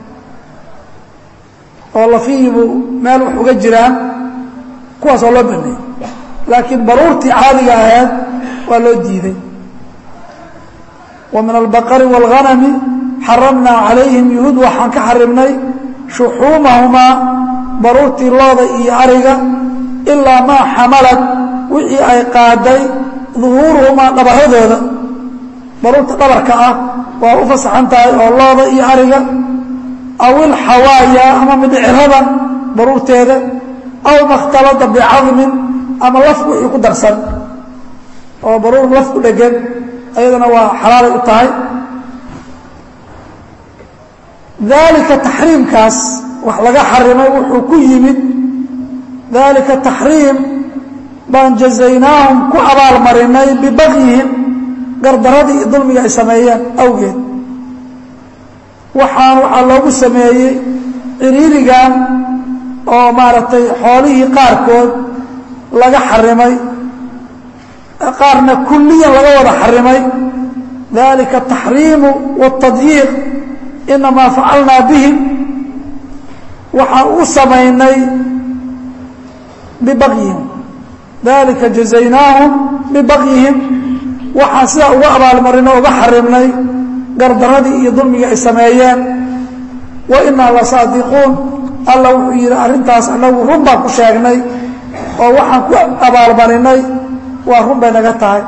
oo lafihiibu meel wax uga jiraan kuwaas oo loo baneeyey laakiin baruurtii caadiga ahayd waa loo diiday wa min albaqari waalghanami xaramnaa calayhim yuhuud waxaan ka xarimnay shuxuumahumaa baruurtii looda iyo ariga ilaa maa xamalad wixii ay qaaday duhuuruhumaa dhabaradooda baruurta dhabarka ah waa u fasaxan tahay oo looda iyo ariga aw ilxawaaya ama midhicirada baruurteeda aw makhtalada bicadmin ama laf wixii ku darsan oo baruur laf ku dhegan ayadana waa xalaalay u tahay daalika taxriimkaas wax laga xarimay wuxuu ku yimid daalika taxriim baan jazaynaahum ku abaalmarinay bibagyihim gardaradii iyo dulmiga ay sameeyeen awgeed waxaan waxaa loogu sameeyey ciriirigan oo maaragtay xoolihii qaarkood laga xarimay qaarna kulliyan laga wada xarimay dalika ataxriimu waاtadyiiq inamaa facalnaa bihim waxaan u samaynay bibagyihim dalika jazaynaahum bibagyihim waxaan sidaa uga abaalmarin oo uga xarimnay gardaradii iyo dulmigii ay sameeyeen wa inaa la saadiquun alla wuxuu yidhi arrintaas annagu run baan ku sheegnay oo waxaan ku abaalmarinay waa run bay naga tahay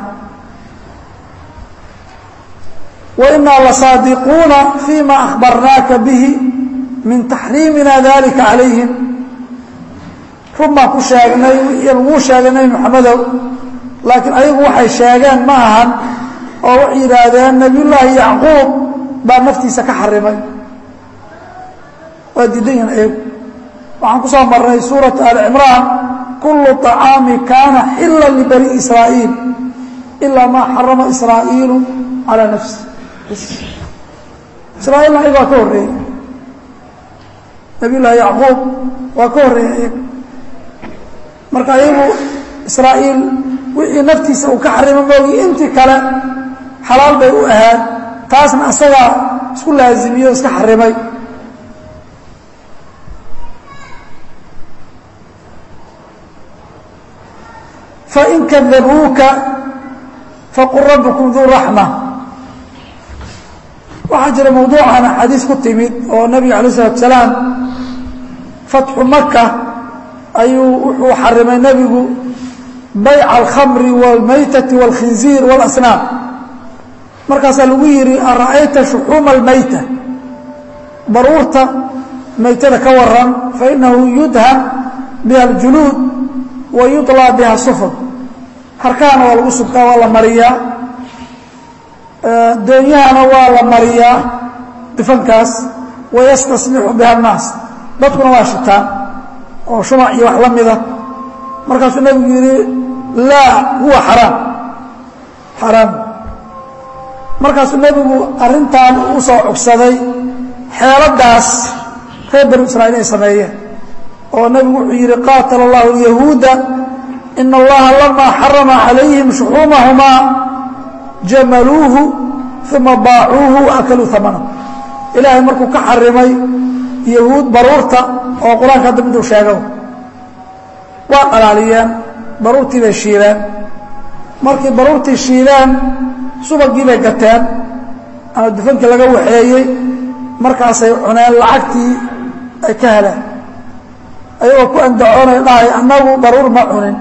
wa inaa la saadiquuna fii ma akhbarnaaka bihi min taxriimina dalika calayhim run baan ku sheegnay wixii laguu sheegay nebi moxamedow laakiin ayagu waxay sheegeen ma ahan oo waxay yidhaahdeen nebiyullaahi yacquub baa naftiisa ka xarimay waa diidan yihin ayagu waxaan ku soo marnay suuratu ali cimraan kullu طacaami kaana xila libani israa'iil ilaa maa xarama israa'iilu calaa nafsi israa'iilna ayaga waa ka horreeyey nabiyullaahi yacquub waa ka horreeyey ayaga marka ayagu israa'iil wixii naftiisa uu ka xarimo moogi intii kale xalaal bay u ahaan taasna asagaa isku laazimiyo o iska xarimay fain kadabuuka faqul rabbukum duu raxma waxaa jira mawduucan axaadiis ku timid oo nabiga alay isalatu salaam fatxu maka ayuu wuxuu xarimay nebigu bayca alkhamri wاlmaytati wاlkhinziir wاlasnaam markaasaa lagu yidhi ara'ayta shuxuuma almayta baruurta maytada ka waran fainahu yudhan biha aljuluud wa yuطlaa biha sufur harkahana waa lagu subkaa waa la mariyaa doonyahana waa la mariyaa difankaas wayastasbixu biha annaas dadkuna waa shitaan oo shumac iyo wax la mida markaasuu nebigu yidhi laa huwa xaraam xaraam markaasuu nebigu arrintan u soo cogsaday xeeladaas reer banu israa'iil ay sameeyeen oo nebigu wuxuu yidhi qaatala allahu alyahuuda ina allaha lamaa xarama calayhim shuxuumahumaa jamaluuhu uma baacuuhu waakaluu amana ilaahay markuu ka xarimay yahuud baruurta oo qur-aanka hadda miduu sheego waa qalaaliyeen baruurtii bay shiileen markii baruurtii shiileen subagii bay gateen ama dufankii laga waxeeyey markaasay cuneen lacagtii ay ka heleen ayagoo ku andacoonay dhahay annagu baruur ma cunin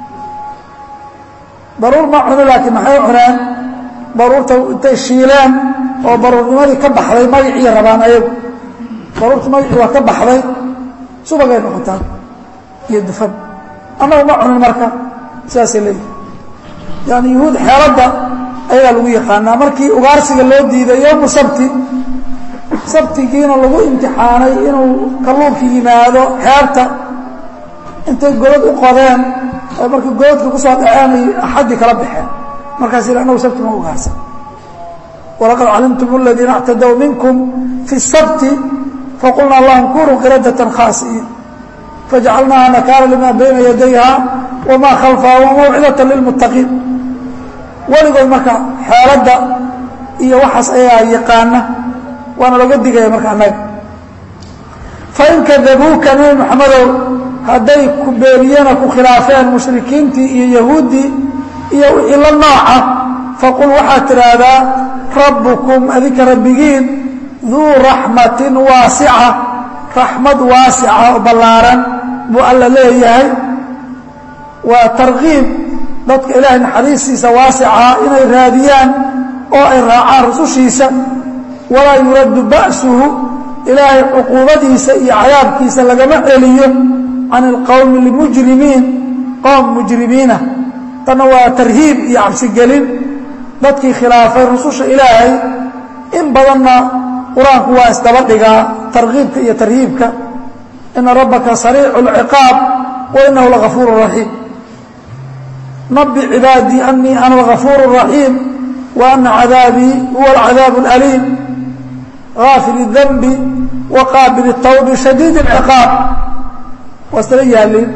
baruur ma cunin laakiin maxay cuneen baruurta intay shiileen oo baruurnimadii ka baxday magacii rabaan ayagu baruurtii magacii waa ka baxday subagay noqotaan iyo dufan annagu ma cunin marka sidaasay leeyihi yaani yuhuud xeeladda ayagaa lagu yaqaanaa markii ugaarsiga loo diiday yowmu sabti sabtigiina lagu imtixaanay inuu kalluunka yimaado xeerta intay godad u qodeen oo markii godadka ku soo dhaceen ay axaddii kala baxeen markaas ila annagu sabti ma ugaarsan walaqad calimtum aladiina اctadow minkum fi الsabti faqulna lahum kunuu qiradatan khaasi'iin fajacalnaaha nakaala lima bayna yadayha wma khalfaha wamawcidata lilmuttaqiin weligood marka xeeladda iyo waxaas ayaa yaqaana waana looga digaya marka annaga fain kadabuuka nebi moxamedow hadday ku beeniyeen oo ku khilaafeen mushrikiintii iyo yahuuddii iyo wixii la nooca faqul waxaad tidhaahdaa rabbukum adinka rabbigiin duu raxmatin waasica raxmad waasica oo ballaaran buu alla leeyahay waa tarkiib dadka ilaahay naxariistiisa waasicaa inay raadiyaan oo ay raacaan rusushiisa walaa yuraddu ba'suhu ilaahay cuquubadiisa iyo cadaabkiisa lagama celiyo can ilqowmi lmujrimiin qowm mujrimiina tanna waa tarhiib iyo cabsigelin dadkii khilaafay rususha ilaahay in badanna qur-aanku waa isdaba dhigaa tarkiibka iyo tarhiibka ina rabbaka sariicu اlciqaab wa inahu lagafuur raxiim nabi cibaadii anii ana algafuur الraxiim wa ana cadaabii huwa alcadaabu alaliim gaafil اdanbi wa qaabil الtawbi shadiid اlciqaab waa isdaba yaaliin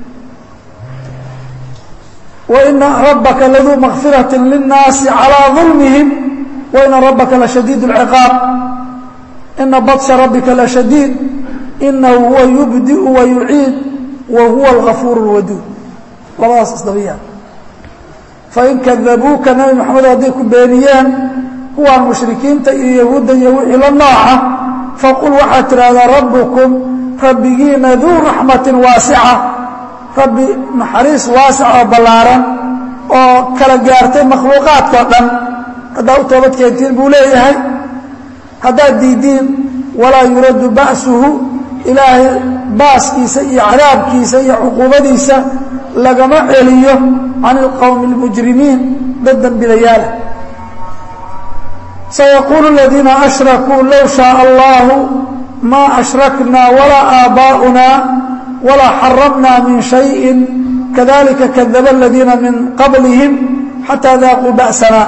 waina rabbaka laduu makfiraةi lلnaasi calىa ظulmihim waina rabbaka lashadiid اlciqaab ina baطsha rabbika lashadiid inahu huwa yubdiu wa yuciid wa huwa algafuur اlwaduud labadaas isdaba yaal fain kadabuuka nabi maxamed hadday ku beeniyeen kuwaan mushrikiinta iyo yahuudda iyo wixii la nooca faqul waxaad tidhaahdaa rabbukum rabbigiina duu raxmatin waasica rabbi naxariis waasic oo ballaaran oo kala gaartay makhluuqaadkao dhan haddaa u toobad keentiin buu leeyahay haddaad diidiin walaa yuraddu ba'suhu ilaahay baaskiisa iyo cadaabkiisa iyo cuquubadiisa lagama celiyo can ilqowmi اlmujrimiin dad dembilayaala sayaquulu aladiina ashrakuu low shaaa allahu maa ashraknaa walaa aabaa'unaa walaa xaramnaa min shayin kadalika kadaba aladiina min qablihim xataa daaquu ba'sana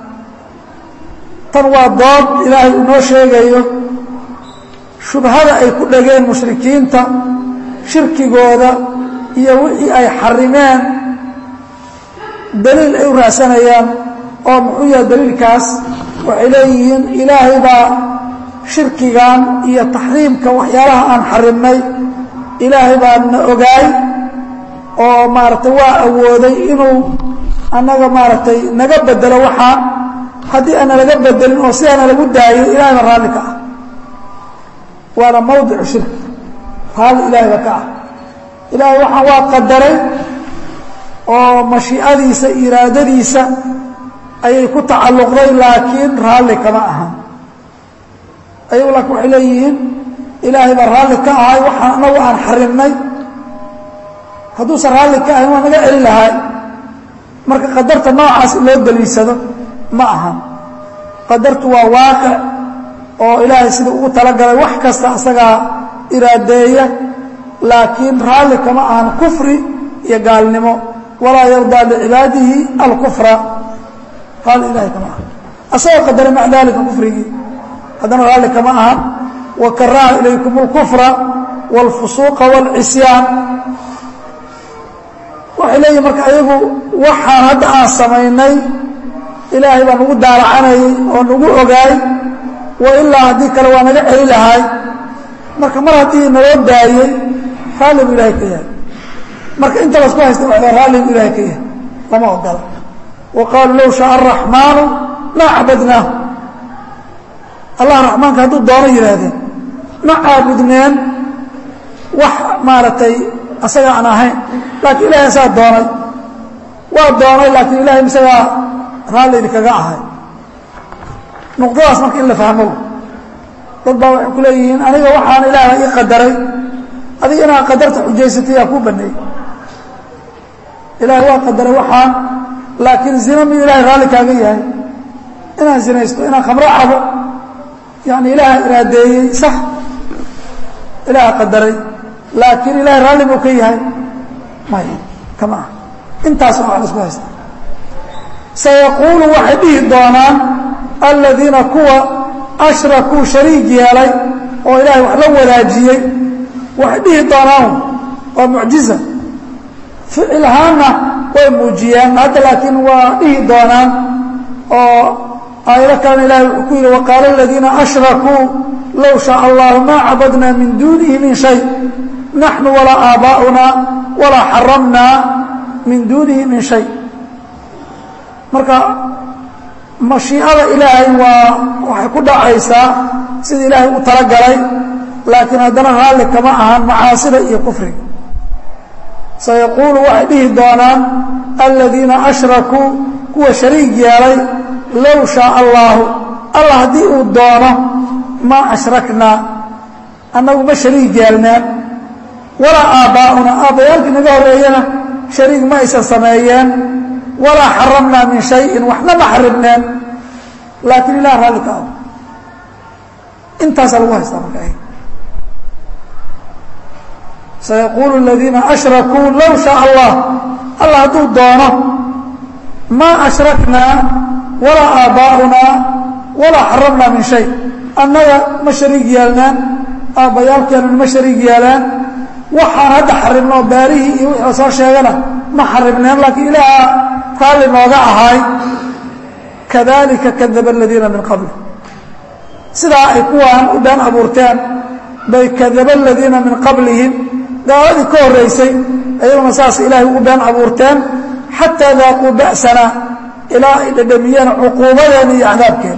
tan waa dood ilaahay uu noo sheegayo shubhada ay ku dhegeen mushrikiinta shirkigooda iyo wixii ay xarimeen daliil ay u raadsanayaan oo muxuu yahay daliilkaas waxay leeyihiin ilaahay baa shirkigan iyo taxriimka waxyaalaha aan xarimnay ilaahay baa na ogaay oo maaragtay waa awooday inuu annaga maaragtay naga bedelo waxaa haddii aana laga bedelin oo sidaana lagu daayo ilahay baa raalli ka ah waana mawdicu shirki raalli ilaahayba ka ah ilaahay waxaan waa qadaray oo mashiicadiisa iraadadiisa ayay ku tacalluqday laakiin raalli kama ahan ayagu laakiin waxay leeyihiin ilaahay baa raalli ka ahay waxaan anagu aan xarimnay hadduusan raalli ka ahayn waa naga celin lahay marka qadarta noocaas loo daliishado ma ahan qadartu waa waaqic oo ilaahay sida ugu talagalay wax kasta asagaa iraadeeya laakiin raalli kama ahan kufri iyo gaalnimo walaa yardaa licibaadihi alkufra raalli ilahay kama ahan asagoo qadaray maca daalika kufrigii haddana raalli kama ahan wa karaha ilaykum اlkufra wاlfusuuqa wاlcisyaan waxay leeyihin marka ayagu waxaan hadda aan samaynay ilaahay baa nagu daalacanayay oo nagu ogaay wa ilaa haddii kale waa naga celi lahaay marka mar haddii naloo daayey raalli buu ilahay ka yahay marka inta lasku haysta waxda raalli buu ilahay ka yahay lama ogola wa qaaluu low shaaa araxmaanu laa cabadnaahu allah raxmaanka hadduu doono yidhaahdeen ma caabudneen wax maaragtay asaga aan ahayn laakiin ilahay asaa doonay waa doonay laakiin ilahay isagaa raalli idinkaga ahay nuqdadaas marka in la fahmo dad baa waxay ku leeyihiin aniga waxaana ilaaha ii qadaray adiga inaad qadarta xujaysatay yaa kuu baneeyey ilaahay waa qadaray waxaan laakiin zina mid ilahay raalli kaaga yahay inaan zinaysto inaan khamro cabo yani ilaaha iraadeeyey sax ilaaha qadaray laakiin ilahay raalli buu ka yahay may kama ah intaasna waa la isku haysta sayaquulu waxay dhihi doonaan aladiina kuwa ashrakuu shariig yeelay oo ilaahay wax la wadaajiyey waxay dhihi doonaan waa mucjiza ficil ahaanna way muujiyeen hadda laakiin waa dhihi doonaan oo aayado kalena ilahay wuxuu ku yidhi waqaala aladiina ashrakuu low shaaa allahu maa cabadnaa min duunihi min shay naxnu walaa aabaa'una walaa xaramnaa min duunihi min shay marka mashiicada ilaahay waa waxay ku dhacaysaa sida ilaahay u talagalay laakiin haddana raalli kama ahan macaasida iyo kufriga sayaquulu waxay dhihi doonaan aladiina ashrakuu kuwa shariig yeelay low shaaa allaahu allah haddii uu doono maa ashraknaa annagu ma shariig yeelneen walaa aabbaa'una aabbayaalkii naga horreeyana shariig ma aysan sameeyeen walaa xaramnaa min shayin waxna ma xarimneen laakiin ilah raalli ka ah intaasaa lagu haystaa marka sayaquulu aladiina ashrakuu low shaaa allah allah hadduu doono maa ashraknaa walaa aabbaa'unaa walaa xaramnaa min shay annaga ma shariig yeelnaan aabbayaalkeenuna ma shariig yeelaan waxaan hadda xarimnoo baarihii iyo wixii la soo sheegana ma xarimneen laakiin ilaaha raalli nooga ahaay kadalika kadaba aladiina min qabli sidaa ay kuwaan u been abuurteen bay kadaba aladiina min qablihim gaaladii ka horraysay ayaguna saas ilaahay ugu been abuurteen xataa daaquu ba'sana ilaa ay dhadhamiyeen cuquubadeena iyo cadaabkeena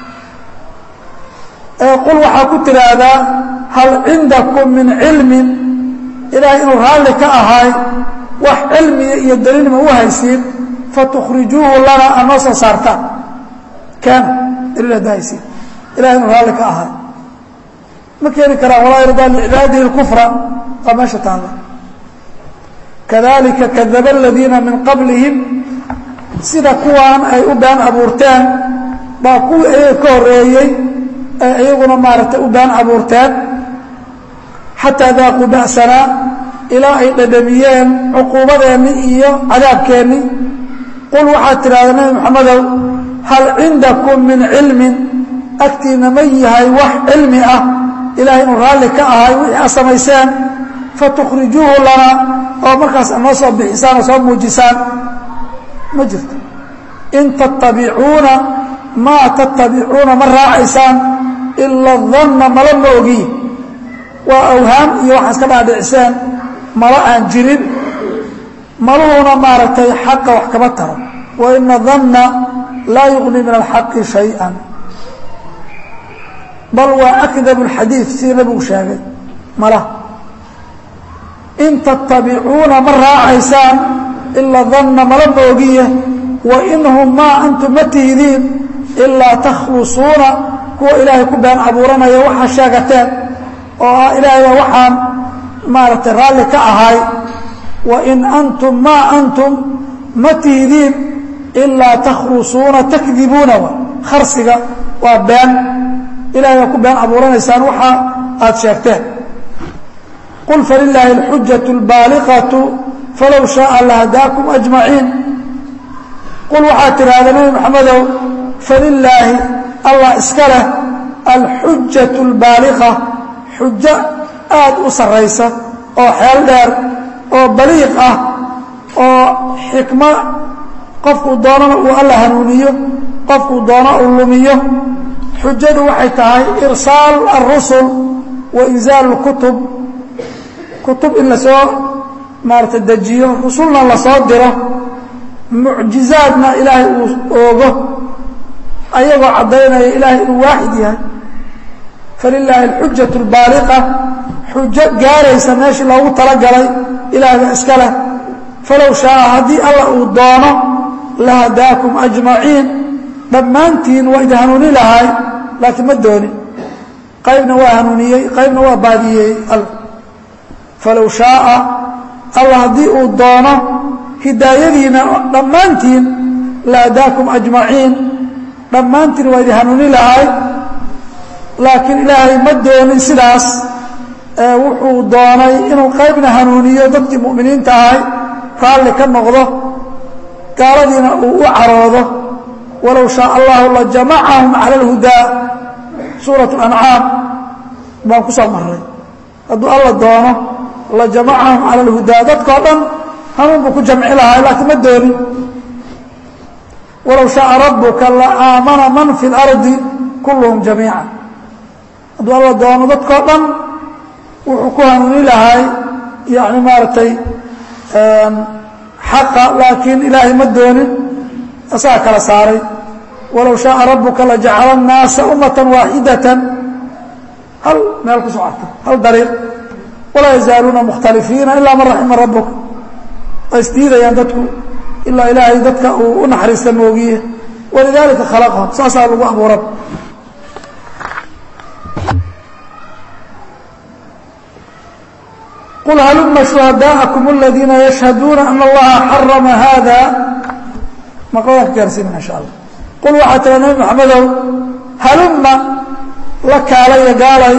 qul waxaa ku tidhaahdaa hal cindakum min cilmin ilaahay inuu raalli ka ahaay wax cilmiga iyo daliilma u haysiin fatukhrijuuhu lana aad noo soo saartaan keena daliil hadda haysiin ilahay inuu raalli ka ahaay ma keeni karaan walaa yardaa licibaadihi اlkufra waa meesha taalla kadalika kadaba aladiina min qablihim sida kuwaan ay u been abuurteen baa kuwii ayaga ka horreeyey ay iyaguna maaragtay u been abuurteen xataa daaquu ba'sanaa ilaa ay dhadhamiyeen cuquubadeenni iyo cadaabkeenni qul waxaad tidhahdaa nebi moxamedow hal cindakum min cilmin agtiina ma yahay wax cilmi ah ilahay inuu raalli ka ahay wixii aad samayseen fatukhrijuuhu lana oo markaas ad noo soo bixisaan oo soo muujisaan ma jirto in tattabicuuna maa tattabicuuna ma raacaysaan ila danna mala ma ogiin waa awhaam iyo waxaa iska dhaadhiciseen mala aan jirin maluhuna maaragtay xaqa wax kama taro wa ina danna laa yuغni min alxaqi shayئa bal waa akdabu اlxadiid sidii nabigu sheegay mala in tattabicuuna ma raacaysaan ila danna mala ma ogiye wa inhum maa antum ma tihidiin ilaa takhlusuuna kuwa ilaahay ku been abuuranaya waxaa sheegateen oo ah ilaahaya waxaan maaragtay raalli ka ahay wa in antum maa antum ma tihidiin ilaa takhlusuuna takdibuuna wa kharsiga waa been ilahay baa ku been abuuranaysaan waxa aad sheegteen qul falilaahi alxujatu اlbaaliqatu falow shaaa lahadaakum ajmaciin qul waxaad tidhaahda nebi maxamedow falilaahi allah iska leh alxujatu اlbaaliqa xujo aad u sarraysa oo xeel dheer oo baliiq ah oo xikmo qofkuu doonana uu alla hanuuniyo qofkuu doono uu lumiyo xujadu waxay tahay irsaal alrusul wa inzaal اlkutub kutub in lasoo maarata dejiyo rusulna lasoo diro mucjizaadna ilaahay uu oogo ayagoo caddaynaya ilaahay inuu waaxid yahay falilaahi alxujatu اlbaaliqa xujo gaaraysa meeshii loogu talagalay ilaahay baa iska leh falow shaaa haddii alla uu doono lahadaakum ajmaciin dhammaantiin waa idin hanuuni lahay laakiin ma doonin qaybna waa hanuuniyey qaybna waa baadiyey alla falow shaaa alla haddii uu doono hidaayadiina dhammaantiin lahadaakum ajmaciin dhammaantiin waa idin hanuuni lahay laakiin ilaahay ma doonin sidaas wuxuu doonay inuu qaybna hanuuniyo dadkii mu'miniinta ahay raalli ka noqdo gaaladiina uu u caroodo walow shaaa allahu lajamacahum cala alhudaa suurat ancaam baan ku soo marray hadduu alla doono lajamacahum cala alhudaa dadkao dhan hanuun buu ku jamci lahaa laakiin ma doonin walow shaaa rabuka la aamana man fi اlardi kulluhum jamiica hadduu alla doono dadkao dhan wuxuu ku hanuuni lahay yani maaragtay xaqa laakiin ilaahay ma doonin asaga kala saaray walow shaaa rabuka lajacala الnaasa umaةa waaxidata hal meel ku socota hal dariiq walaa yazaaluuna mukhtalifiina ilaa man raxima rabuka waa isdiidayaan dadku ilaa ilaahay dadka uu u naxariista moogiye walidaalika khalaqahum saasaa lagu abuuran qul haluma shuhadaaءakum aladiina yashhaduuna ana allaha xarama hada maqladan ka gaarsiinana insha allah qul waxaa tira nabi maxamedow haluma la kaalaya gaalay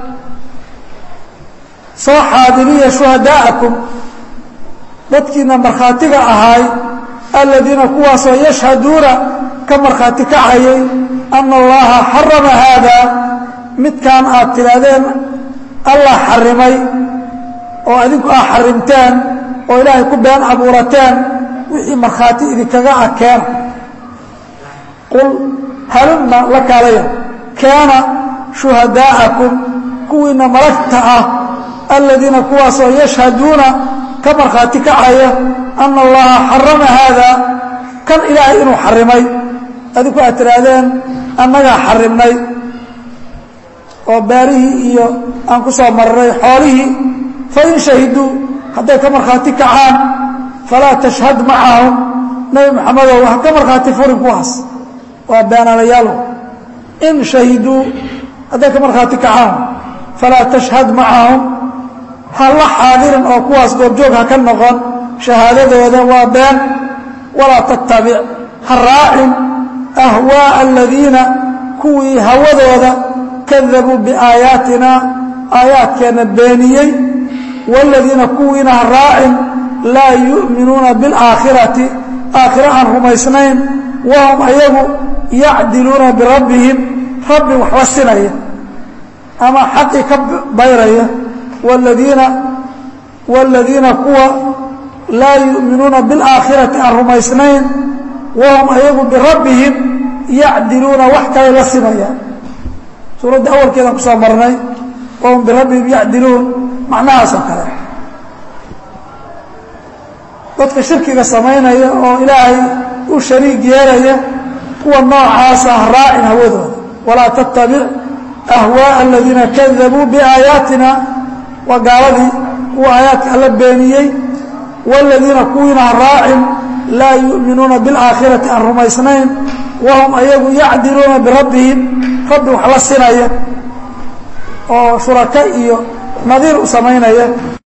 soo xaadiriya shuhadaa'akum dadkiina markhaatiga ahaay aladiina kuwaasoo yashhaduuna ka markhaati kacayay ana allaha xarama haada midkaan aad tidhaahdeen allah xarimay oo adinku aad xarimteen oo ilaahay ku been abuurateen wixii markhaati idinkaga ah keena qul halumma la kaalaya keena shuhadaa'akum kuwiina malagta ah aladiina kuwaasoo yashhaduuna ka markhaati kacaya ana allaha xarama haada kan ilaahay inuu xarimay adinku aad tidhaahdeen annagaa xarimnay oo beerihii iyo aan ku soo marray xoolihii fain shahiduu hadday ka markhaati kacaan falaa tashhad macahum nebi maxamedow ha ka markhaati furin kuwaas waa beenaalayaalo in shahiduu hadday ka markhaati kacaan falaa tashhad macahum ha la xaadirin oo kuwaas goobjoog ha ka noqon shahaadadooda waa been walaa tattabic ha raacin ahwaaءa aladiina kuwii hawadooda kadabuu biaayaatina aayaadkeenna beeniyey wاladiina kuwiina ha raacin laa yu'minuuna biاlaakhirati aakhira aan rumaysnayn wahum ayagu yacdiluuna birabbihim rabbi waxba sinaya ama xaqii ka bayraya wladiina wاladiina kuwa laa yu'minuuna biاlaakhirati aan rumaysnayn wahum ayagu birabbihim yacdiluuna wax kale la simayaan suuradda awalkeedaan ku soo marnay wahum birabbihim yacdiluun macnahaasoo kale dadka shirkiga samaynaya oo ilaahay u shariig yeelaya kuwa noocaasa ha raacin hawadooda walaa tattabic ahwaaءa aladiina kadabuu biaayaatina waa gaaladii kuwa aayaadka alla beeniyey wاladiina kuwiina ha raacin laa yu'minuuna biاlaakhirati aan rumaysnayn wahum ayagu yacdiluuna birabbihim rabbi wax la sinaya oo shuraka iyo nadiir u samaynaya